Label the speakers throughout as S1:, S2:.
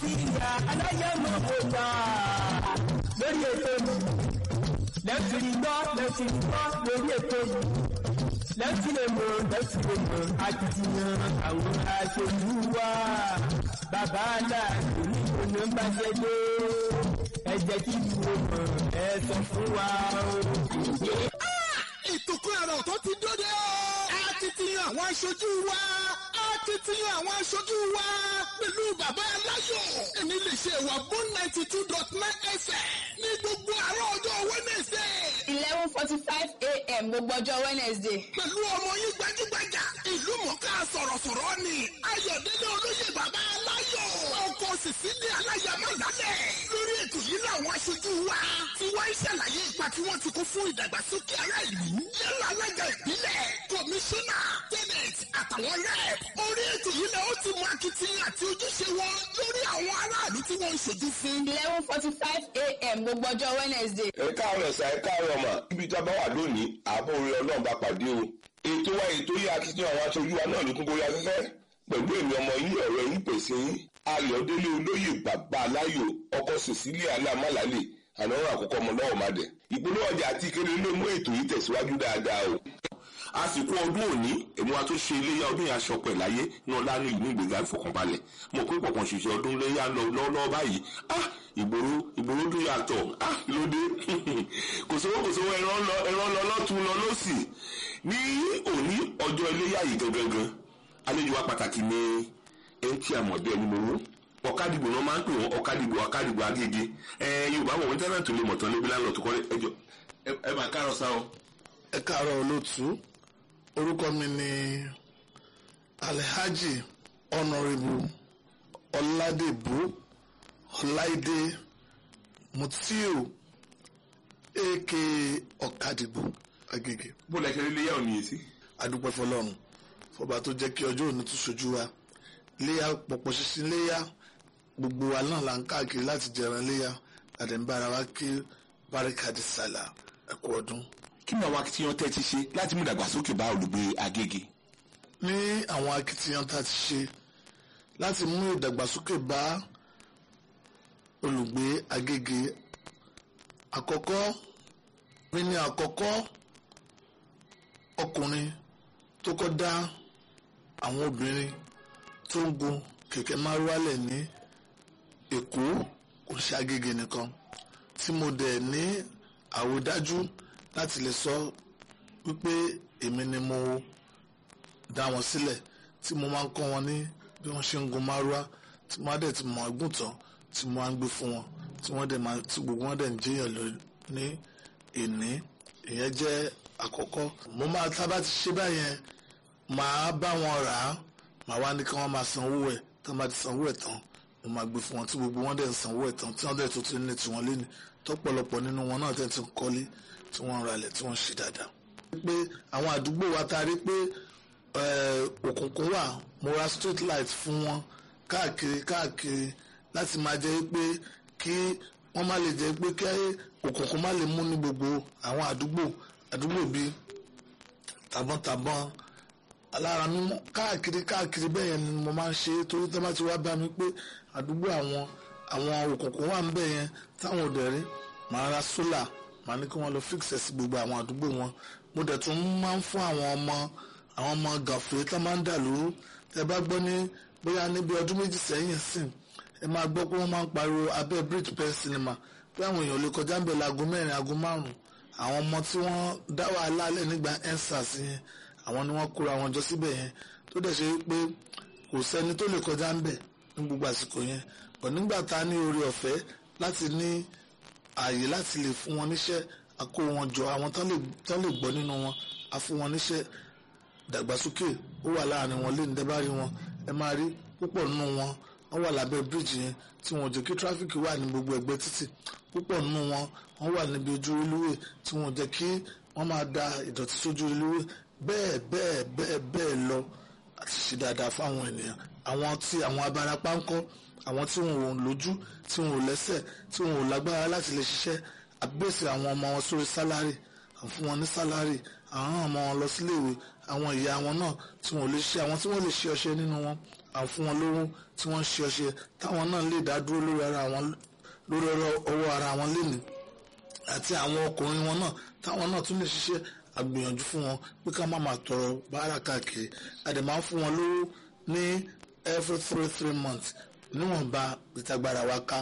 S1: nàìjíríà aláyẹ̀mọ̀ kò gbà lórí ètò mi lẹ́tìrì gbọ́ lẹ́tìrì gbọ́ lórí ètò mi lẹ́tìrì mọ̀ lẹ́tìrì mọ̀ akitiyan àwọn aṣojú wa bàbá aláàbò ní òun ń bá ṣe dé ẹ jẹ́ kí ìwé mọ̀ ẹ sọ fún wa o.
S2: ètò kan àrà ọ̀tọ̀ ti dóde o. a ti ti yan àwọn aṣojú wa. a ti ti yan àwọn aṣojú wa. pẹ̀lú bàbá aláyọ̀. èmi lè ṣe ìwà bone ninety two dot nine fm. ní gbogbo àárọ̀ ọjọ́ wednesday.
S3: eleven forty five a.m. gbogbo ọjọ́ wednesday.
S2: pẹ̀lú ọmọ yín gbajúgbajà. ìlú mọ̀ká sọ̀rọ̀sọ̀rọ̀ ni. ayọ̀délé olóyè bàbá aláyọ̀. ọkọ̀ sísílẹ̀ aláya máa lálẹ̀. lórí ètò yìí làwọn aṣojú wa. tí wọ́n ń ṣàlàyé ipa tí wọ́n ti kó fún ìdàgbàsókè ará ìlú. yálà alága ìbílẹ̀ kọmíṣánná tẹ́nẹ̀t àtàwọn rẹ̀. orí ètò yìí lẹ ó ti mú akitiyan àti ojúṣe wọn lórí àwọn aráàlú tí wọ́n ń ṣojú fún.
S3: eleven forty five a.m. gbogbo ọjọ́ wednesday.
S4: ẹ káàárọ̀ ẹ̀sà ẹ káàárọ̀ mà ibi tí a bá wà lónìí àbọ̀ orí ọlọ́run bá pàdé o ètò wa ètò yìí akitiyan àwọn aṣojú wa náà ló tún borí afẹ́fẹ́ pẹ̀lú èmi ọmọ yín ọ̀rẹ́ yín pèsè yín ayọ̀délé olóyè bàbá aláyò ọkọ̀ cecilia alámàlálè ànáwó àkọ́kọ́ ọmọ lọ́wọ́ má dẹ̀ ìpolówó ọjà àti ìkéde ló mú ètò yìí tẹ̀síwájú dáadáa o àsìkò ọdún òní èmi wa tó ṣe iléyà ọdún yẹn aṣọ pẹ̀ láyé náà lánàá ìlú ìgbéga ìfọkànbalẹ̀ mo pé pọ̀pọ̀ ṣiṣẹ́ ọdún iléyà lọ lọ́wọ́ báyìí ah ìgboro ìgboro tó yàtọ̀ ah lóde kò sówó kò sówó ẹran lọ ẹran lọ lọ́tún lọ lọ́sì ní òní ọjọ́ iléyà yìí gangan àlejò wa pàtàkì ni ẹni tí a mọ̀ bí ẹni mowó ọ̀kadìgbò náà máa ń pè wọ́n ọ̀kadìgbò ọ̀kadìgbò agége ẹ yorùbá wọ̀ wọ́n tẹ́lẹ̀ tó lè mọ̀tán lébi lánàá tó kọ́ ẹjọ́ ẹ máa kárọ̀ sá o.
S2: ẹ káàárọ̀ olóòtú orúkọ mi ni alhaji honourable ọládèbú ọláìdé mutiu aka ọ̀kadìgbò agége
S4: bó lẹ ṣe rí iléyà òní yìí sí.
S2: adúpẹ́ fọlọ́run fọba tó jẹ́ kí ọjọ́ òní tún ṣojú wa léyà pọ̀pọ̀ ṣinṣin léyà gbogbo wa náà là ń káàkiri láti jẹran léyà àdẹ̀mbára wa kí báríkàdì sàlà ẹ̀kú ọdún.
S4: kí ni àwọn akitiyan tẹ́ ti ṣe láti mú ìdàgbàsókè bá olùgbé agége.
S2: ní àwọn akitiyan tá a ti ṣe láti mú ìdàgbàsókè bá olùgbé agége àkọ́kọ́ mi ní àkọ́kọ́ ọkùnrin tó kọ́ dá àwọn obìnrin tó ń gun kẹ̀kẹ́ márúwálẹ̀ ní èkó kò ṣe agége nìkan tí mo dẹ̀ ní àwòdájú láti lè sọ wípé èmi ni mo dá wọn sílẹ̀ tí mo máa ń kọ́ wọn ní bí wọ́n ṣe ń gun márúwá tí wọ́n á dẹ̀ ti mọ̀ ọ́gùn tán tí mo máa ń gbé fún wọn tí wọ́n dẹ̀ máa tí gbogbo wọn dẹ̀ ń jẹ́yàn lọ ní ìní ìyẹn jẹ́ àkọ́kọ́ mo máa tábà ti ṣe báyẹn màá bá wọn rà á màá wá ní kí wọ́n máa sanwó ẹ̀ tí wọ́n bá ti sanwó ẹ̀ tán mo máa gbé fún wọn tí gbogbo wọn dẹ̀ ń sanwó ẹ̀ tán tí wọ́n dẹ̀ tó ti ní tiwọn lé ní tọ́pọ̀lọpọ̀ nínú wọn náà tẹ̀ ti ń kọ́lé tí wọ́n ń ralẹ̀ tí wọ́n ń ṣe dáadáa. pé àwọn àdúgbò wa ta rí pé òkùnkùn wà mo ra street light fún wọn káàkiri káàkiri láti máa jẹ́ pé kí wọ́n má lè jẹ́ pé kí òkùnkùn má lè mú ní gbogbo àwọn àdúgbò àdúgbò bíi tàbọ̀ntàbọ̀n alára mímọ́ káàkiri káàkiri bẹ́ẹ̀ yẹn ni mo máa ń ṣe torí tẹ́ bá ti wá bá mi pé àdúgbò àwọn àwọn òkùnkùn wà ń bẹ̀ yẹn táwọn òdẹ̀ rí màá ra sólà màá ní kí wọ́n lọ fíksẹ̀ sí gbogbo àwọn àdúgbò wọn mo dẹ̀ tún máa ń fún àwọn ọmọ àwọn ọmọ gàfẹ́ tó máa ń dà lóru tẹ́ bá gbọ́ ní bóyá níbi ọdún méjì sẹ́yìn sìn ẹ máa gbọ́ pé wọ́n máa ń pariwo abẹ́ bridge pen cinema pé àwọn èèyàn lè kọjá ń bẹ̀ láago mẹ́rin aago márùn-ún àwọn ọmọ tí wọ́n dá wàhálà lẹ̀ nígbà ensars yẹn àwọn ni wọ́n kóra wọn jọ síbẹ̀ yẹn tó dẹ̀ ṣe pé kò sẹ́ni tó lè kọjá ń bẹ̀ ní gbogbo àsìkò yẹn bọ̀ nígbà tá a ní oore ọ̀fẹ́ láti ní ààyè láti lè fún wọn níṣẹ́ a kó wọn jọ àwọn tán lè gbọ́ nínú wọn a fún wọn níṣẹ́ dàgbàsókè ó wà láàrin wọn lé ní dẹ́bárí wọn ẹ máa rí púpọ̀ nínú wọn wọ́n wà lábẹ́ bíríìjì yẹn tí wọ́n jẹ́ kí tráfíkì wà ní gbogbo ẹgbẹ́ títì púpọ̀ nínú wọn wọ́n wà níbi ojú olúwe tí wọ́n jẹ́ kí wọ́n máa da ìdọ̀tí sójú olúwe bẹ́ẹ̀ bẹ́ẹ̀ bẹ́ẹ̀ bẹ́ẹ̀ lọ àti ṣe dáadáa fáwọn ènìyàn àwọn tí àwọn abarapá ń kọ́ àwọn tí wọn ò lójú tí wọn ò lẹ́sẹ̀ tí wọn ò lágbára láti lè ṣiṣẹ́ àbẹ̀sẹ̀ àwọn ọmọ wọn sórí sálárì à ń fún wọn ní sálárì àwọn ọmọ wọn lọ síléèwé àwọn ìyá wọn náà tí wọ́n lè ṣe àwọn tí wọ́n lè ṣe ọṣẹ nínú wọn àwọn fún wọn lówó tí wọ́n ń ṣe ọṣẹ táwọn náà lè dá dúró lórí ara wọn lórí ọwọ́ ara wọn lénìí àti àwọn ọkùnrin wọn náà táwọn náà tún lè ṣiṣẹ́ àgbìyànjú fún wọn pé ká má máa tọrọ báárà káàkiri a dẹ̀ máa ń fún wọn lówó ní every three three months níwọ̀nba ìtagbára wa ká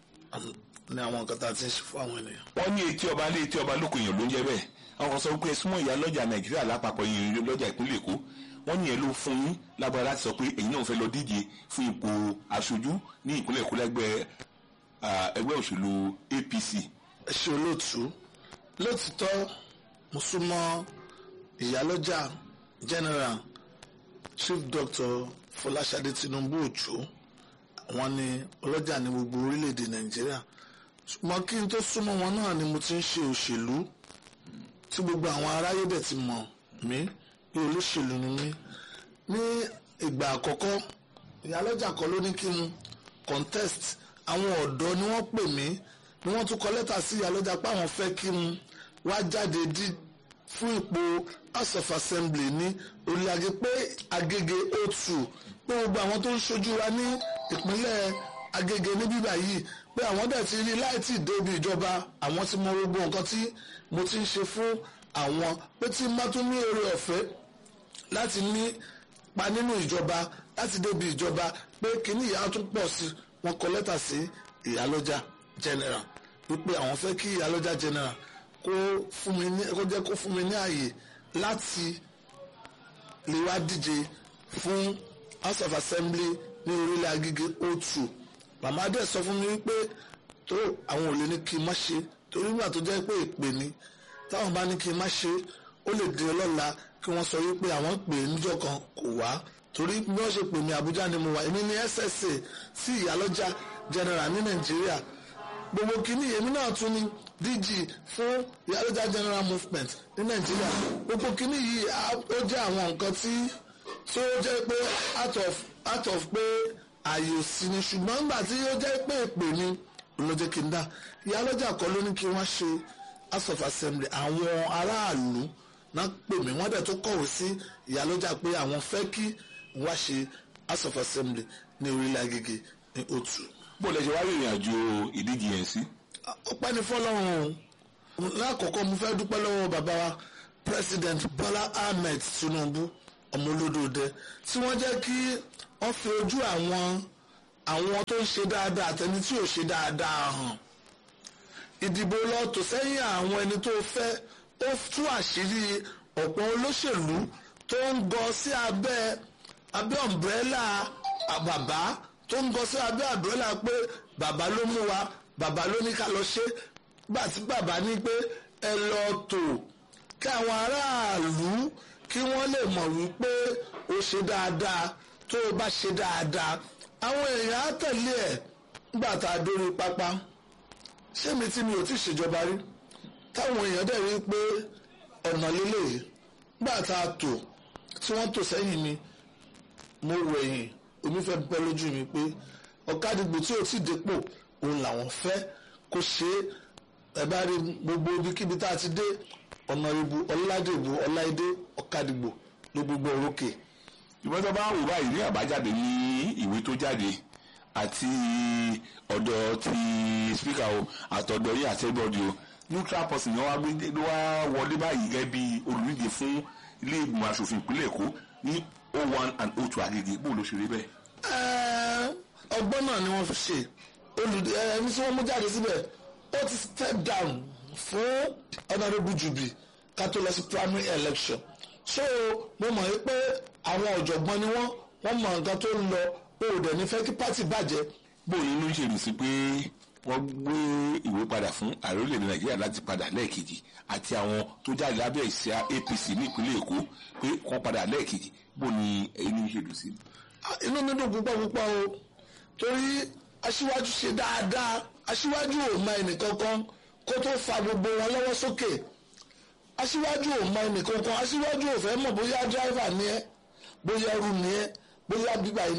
S2: ní àwọn nǹkan tá a ti ń ṣe fún àwọn ènìyàn.
S4: wọ́n ní etí ọba lé etí ọba lóko èèyàn ló ń jẹ́ bẹ́ẹ̀ àwọn kan sọ pé súnmọ́ ìyá lọ́jà nàìjíríà lápapọ̀ yìí lọ́jà ìpínlẹ̀ èkó wọ́n ní ẹ̀ ló fún yín lágbára láti sọ pé èyí náà fẹ́ lọ díje fún ipò aṣojú ní ìpínlẹ̀ èkó lẹ́gbẹ́ ẹgbẹ́ òṣèlú apc.
S2: ẹ ṣe olóòtú lótìtọ́ mo súnmọ́ ìyálọ́jà general chief doctor fọláṣadé tinubu òjò àwọn ni ọlọ́jà ní gbogbo orílẹ̀-èdè nàìjíríà ṣùgbọ́n kí n tó súnmọ́ wọn náà ni mo ti ń ṣe òṣèlú tí gbogbo àwọn aráyé dẹ̀ ti mọ̀ mí bí olóṣèlú ni mí ní ìgbà àkọ́kọ́ ìyálọ́jà kan ló ní kí n contest àwọn ọ̀dọ́ ni wọ́n pè mí ni wọ́n tún kọ lẹ́tà sí ìyálọ́jà pé àwọn fẹ́ kí n wá jáde dí fún ipò house of assembly ní orílẹ̀-èdè pé agége o2 pé gbogbo àwọn tó ń ṣojú wa ní ìpínlẹ̀ agége ní bíbá yìí pé àwọn dẹ̀ ti rí láì tí ì débi ìjọba àwọn ti mọ gbogbo nǹkan tí mo ti ń ṣe fún àwọn pé tí má tún ní oore ọ̀fẹ́ láti ní pa nínú ìjọba láti débi ìjọba pé kíní ìyá tún pọ̀ sí wọn kọ lẹ́tà sí ìyálọ́jà general wípé àwọn fẹ́ kí ìyálọ́jà general kó fún mi ní kó jẹ́ kó fún mi ní àyè láti lè wá díje fún house of assembly ní orílẹ̀ agége o2 màmá dẹ̀ sọ fún mi wípé tó àwọn ò lè ní kí n má ṣe torí nígbà tó jẹ́ pé ìpè ni táwọn bá ní kí n má ṣe ó lè di ọlọ́la kí wọ́n sọ wípé àwọn pè é níjọ́ kan kò wá torí bí wọ́n ṣe pè mí Àbújá ni mo wà èmi ní SSA sí ìyálọ́jà general ní Nàìjíríà gbogbo kìíní èmi náà tún ní DG fún ìyálọ́jà general movement ní Nàìjíríà gbogbo kìíní yìí ó jẹ́ àwọn nǹkan tí tó jẹ́ pé out of out of pé ààyè ò sí ni ṣùgbọ́n nígbà tí ó jẹ́ pé èpè ni ló jẹ́ kí n dá ìyálọ́jà kan ló ní kí wọ́n ṣe house of assembly àwọn aráàlú náà pè mí wọ́n dẹ̀ tó kọ̀wé sí ìyálọ́jà pé àwọn fẹ́ kí wọ́n ṣe house of assembly ní orílẹ̀ agége ní otu.
S4: bó lè ṣe wá rìnrìn àjò ìdíje yẹn sí.
S2: ọpẹ́ ní fọlọ́run o lákọ̀ọ́kọ́ mo fẹ́ dúpẹ́ lọ́wọ́ bàbá wa president Bọ́lá Ahmed Tinubu ọmọ olódòdẹ tí wọ́n jẹ́ kí wọ́n fi ojú àwọn àwọn tó ń ṣe dáadáa àtẹni tí ò ṣe dáadáa hàn ìdìbò lọ tò sẹ́yìn àwọn ẹni tó fẹ́ ó tú àṣírí ọ̀pọ̀ olóṣèlú tó ń gọ sí abẹ́ abẹ́ ọ̀mbrẹ́là bàbá tó ń gọ sí abẹ́ ọ̀mbrẹ́là pé bàbá ló mú wa bàbá ló ní ká lọ ṣe gbà tí bàbá ní pé ẹ lọ tò kí àwọn aráàlú kí wọ́n lè mọ̀ wípé ó ṣe dáadáa tó o bá ṣe dáadáa àwọn èèyàn á tẹ̀lé ẹ̀ nígbà tá a dórí pápá ṣé mi tí mi ò tí ì ṣèjọba rí táwọn èèyàn dẹ̀ rí pé ọ̀nà lélẹ̀ gbà tá a tò tí wọ́n tò sẹ́yìn mi mo wẹ̀yìn omi fẹ́ bẹ́ lójú mi pé ọ̀kadìgbò tí ò tí ì dépò òun làwọn fẹ́ kó ṣe é ẹ bá rí gbogbo ibikíbi tá a ti dé ọ̀nà ìbò ọ̀làdìbò ọ̀làìdé ọ̀kadìgbò ló gbogbo òrókè.
S4: ìwọ́n tó bá wò báyìí ní àbájáde ní ìwé tó jáde àti ọ̀dọ̀ ti spíkà o àtọ̀dọ̀ yìí àti ẹgbọ́dì o neutral person ni wọ́n gbé ló wá wọlé báyìí gẹ́gẹ́ bí olùdíje fún ilé ìgbìmọ̀ asòfin ìpínlẹ̀ èkó ní o one and o two agége bó ló ṣe rí bẹ́ẹ̀.
S2: ọgbọ́n náà ni wọ́n fi ṣe olùdí ẹni tí wọ́n mú jáde síbẹ̀ ó ti step down fún honourable jubi ká tó lọ sí primary election so mo mọ̀ pé àwọn ọ̀jọ̀gbọ́n ni wọ́n wọ́n mọ nǹkan tó ń lọ o ò dẹ̀ ní fẹ́ kí pátì bàjẹ́
S4: bó o nínú ṣe rí sí pé wọ́n gbé ìwé padà fún ààrẹ orílẹ̀-èdè nàìjíríà láti padà lẹ́ẹ̀kejì àti àwọn tó jáde lábẹ́ ìṣẹ́ apc ní ìpínlẹ̀ èkó pé wọ́n padà lẹ́ẹ̀kejì bó ni inú ṣe dùn sí.
S2: inú mi dùn púpọ̀ púpọ̀ o torí aṣíwájú ṣe dáadáa aṣíwájú ò mọ ẹnìkankan kó tó fa gbogbo wọn lọ́wọ́ sókè aṣíwájú ò mọ ẹnìkankan aṣíwájú ò fẹ́ mọ̀ bóyá dráìvà ni ẹ́ bóyá ẹrú ni ẹ́ bóyá bíbá yìí ni ẹ́ tó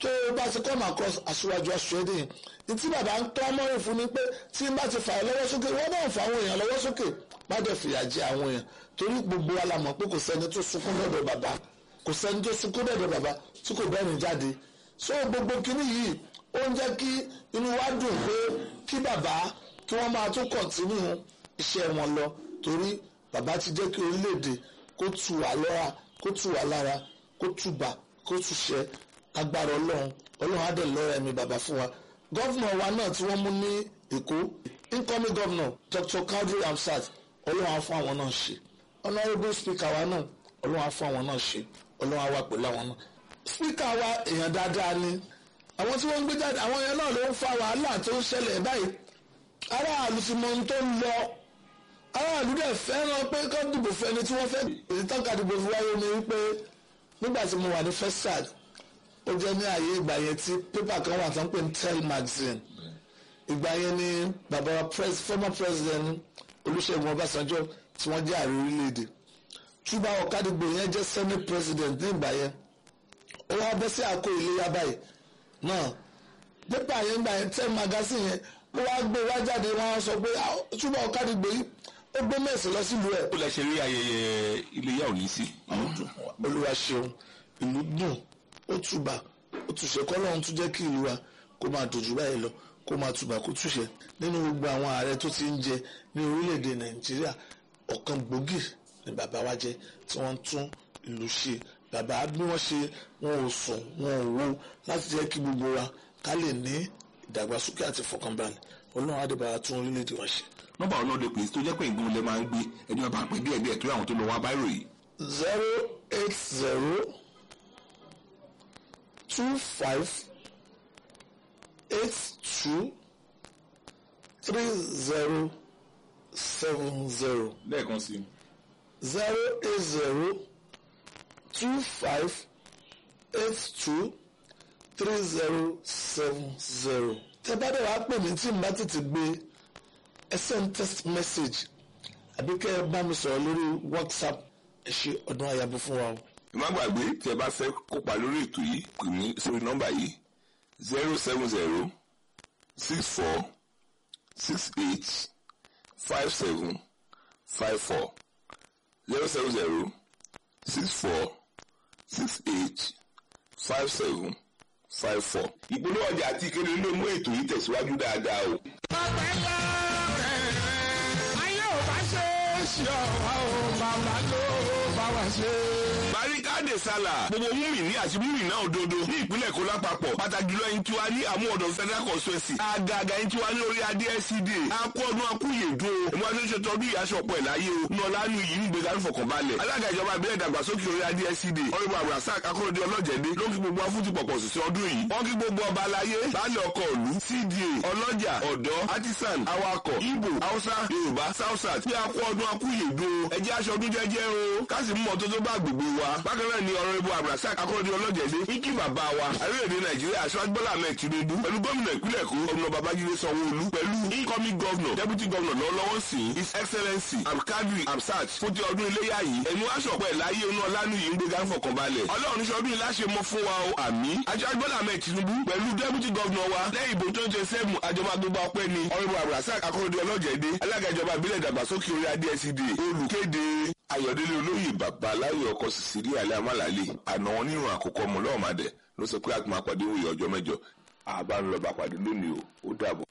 S2: tó o bá ti come across aṣíwájú aṣọ́ẹ́dì yẹn ní tí bàbá ń tọ́ mọ́rin fún ni pé tí n bá ti fà ẹ́ lọ́wọ́ sókè wọ́n náà fà àwọn èèyàn lọ́wọ́ sókè má dẹ̀ fìyà jẹ àwọn èèyàn torí gbogbo wa la mọ̀ pé kò sẹ́ni tó sunkún dọ̀dọ̀ bàbá kò sẹ́ni tó sunkún dọ̀dọ̀ bàbá tí kò bẹ́ẹ̀ jáde so gbogbo kinní yìí ó ń jẹ́ kí inú wa dùn pé kí bàbá kí wọ́n máa tún kọ̀ntínú iṣẹ́ wọn lọ torí bàbá ti jẹ́ kí orílẹ̀-èdè kó tù wá lọ́ra kó tù wá lára kó tùbà kó tùṣẹ́ agbára ọlọ́run ọlọ́run á dẹ̀ lọ́ra ẹ̀mí bàbá fún wa gọ́vnà wa náà tí wọ́n mú ní èkó incoming governor dr kadri hamsat ọlọ́run á fún àwọn náà ṣe honourable speaker wa náà ọlọ́run á fún àwọn náà ṣe ọlọ́run á wà pẹ̀lú àwọn náà speaker wa èèyàn dáadáa ni àwọn tí wọ́n ń gbé jáde àwọn yẹn náà ló ń fa wàhálà tó ń ṣẹlẹ̀ báyìí aráàlú ti mọ ohun tó ń lọ aráàlú dẹ̀ fẹ́ràn pé kó dìbò fún ẹni tí wọ́n fẹ́ èyí tán ká dìbò fún wáyé ni wípé nígbà tí mo wà ní fesad ó jẹ́ ní ààyè ìgbà yẹn tí pépà kan wà tán pé ní tel magazine ìgbà yẹn ni bàbá pres former president olùṣègùn ọbásanjọ́ tí wọ́n jẹ́ ààrẹ orílẹ̀-èdè túbà ọ̀kadìgbò yẹn jẹ́ senate president ní ìgbà yẹn ó wá bẹ́ sí àkó iléyà báyìí náà pépà yẹn gbà yẹn tel magazine yẹn ó wá gbé wá jáde wọn sọ pé túbà ọ̀kadìgbò yìí ó gbé mẹ́sì lọ sílùú ẹ̀.
S4: ó lè ṣe rí ayẹyẹ iléyà òní sí.
S2: olúwa ṣeun ìlú dùn ó túbà ó túṣe kọ́lọ́run tún jẹ́ kí ìlú wa kó máa dojú báyìí lọ kó máa túbà kó túṣe nínú gbogbo àwọn ààrẹ tó ti ń jẹ ní orílẹ̀-èdè nàìjíríà ọ̀kan gbòógì ni bàbá wa jẹ́ tí wọ́n ń tún ìlú ṣe bàbá bí wọ́n ṣe wọn ò sùn wọn ò wo láti jẹ́ kí gbogbo wa ká lè ní ìdàgbàsókè àti ìfọkànbalẹ̀ ọlọ́run adébára tún orílẹ̀-èdè wa ṣe.
S4: nọ́mbà ọ̀nà òde pèsè tó jẹ́ pé ìgbóhùn lẹ máa ń gbé ẹni wọn bá pè díẹ̀ díẹ̀ tó àwọn tó lọ wá báyìí ròyìn.
S2: zero eight zero two five eight two three zero seven zero
S4: lẹ́ẹ̀kan sí i.
S2: zero eight zero two five eight two three zero seven zero. tẹ́ bá dẹ̀ wá pè mí tí n bá tètè gbé ẹ send text message àbí kẹ́ ẹ bá mi sọ̀rọ̀ lórí whatsapp ẹ ṣe ọdún àyàbọ̀ fún wa o.
S4: má gbàgbé tí ẹ bá fẹ́ kópa lórí ètò yìí pè mí sórí nọ́mbà yìí zero seven zero six four six eight five seven five four zero seven zero six four six eight five seven five four. ìpolówó ọjà àti ìkéde ló mú ètò yìí tẹ̀síwájú dáadáa o.
S1: Ọ̀pẹ̀lẹ̀ ayé ò bá ṣe é ṣe ọ̀wá o, bàbá ló bá wá ṣe.
S4: Barikade Sala gbogbo múmi ní àti múmi náà òdodo ní ìpínlẹ̀ Èkó lápapọ̀ pàtàkì jùlọ ẹni tí wàá ní àmú ọ̀dọ̀ federal constituency àgàgà ẹni tí wàá ní orí adé SCDA akú ọdún akúyè dùn o ìmọ̀ àti oṣù tọdún ìyáṣọ ọ̀pọ̀ ìláyé o ní ọ̀lànà yìí ń gbéga nífọ̀kànbalẹ̀ alága ìjọba ìbílẹ̀ ìdàgbàsókè orí adé SCDA ọ̀rẹ́bù abdulrasaq akọ́rọ̀dé ọlọ́jẹ̀dẹ́ ló ń kí gbogbo afúntì pọ̀pọ̀ sí ọdún yìí wọ́n kí gbogbo ọba aláyé baálẹ̀ ọkọ̀ òlu CDA ọlọ́jà ọ̀dọ́ artisan awakọ̀ Igbo Hausa Yorùbá Southside bí akú ọdún akúyè dùn o ẹjẹ́ aṣọ ọdún jẹ́jẹ́ o ká sì mú ọ̀tọ́tọ́ bá gbogbo wa bákan náà ni ọ̀rẹ́bù abdulrasaq akọ́rọ̀dé ọlọ́jẹ̀dẹ́ ń kí bàbá wa àríwèdè Nàìjíríà aṣáájú Bọ́lá Ahmed Tinubu pẹ̀lú gómìnà ìpínlẹ̀ Èkó ọ̀nà Babájídé Sanwó-Olú pẹ̀lú incoming governor deputy governor lọ́wọ́lọ́wọ́ sí his excellency abdulkadir absat fún ti ọdún iléyà yìí ẹ̀mú aṣọ̀pọ̀ ẹ̀ láyé inú ọlánú yìí ń gbéga ń fọkànbalẹ̀ ọlọ́run ní sọdún yìí láṣẹ mọ́ fún wa o àmín aṣáájú Bọ́lá Ahmed Tinubu pẹ̀lú deputy governor wa lẹ́yìn ìbò twenty twenty seven àjọba gbogbo ọpẹ́ ni ọ̀rẹ́bù abdulrasaq akọ́rọ̀dé ọlọ́jẹ̀dẹ́ alága ìjọba ìbílẹ̀ ìdàgbàsókè orí adé SCDA olùkéde ayọ̀délé olóyè bàbá aláyọ̀ ọkọ̀ sísírí alẹ́ amálàlẹ́ àná wọn nínú àkókò ọmọ lọ́ọ̀mádẹ ló sọ pé àgbà pàdé òye ọjọ́ mẹ́jọ àbá ń lọ bá pàdé lónìí o ó dàbọ̀.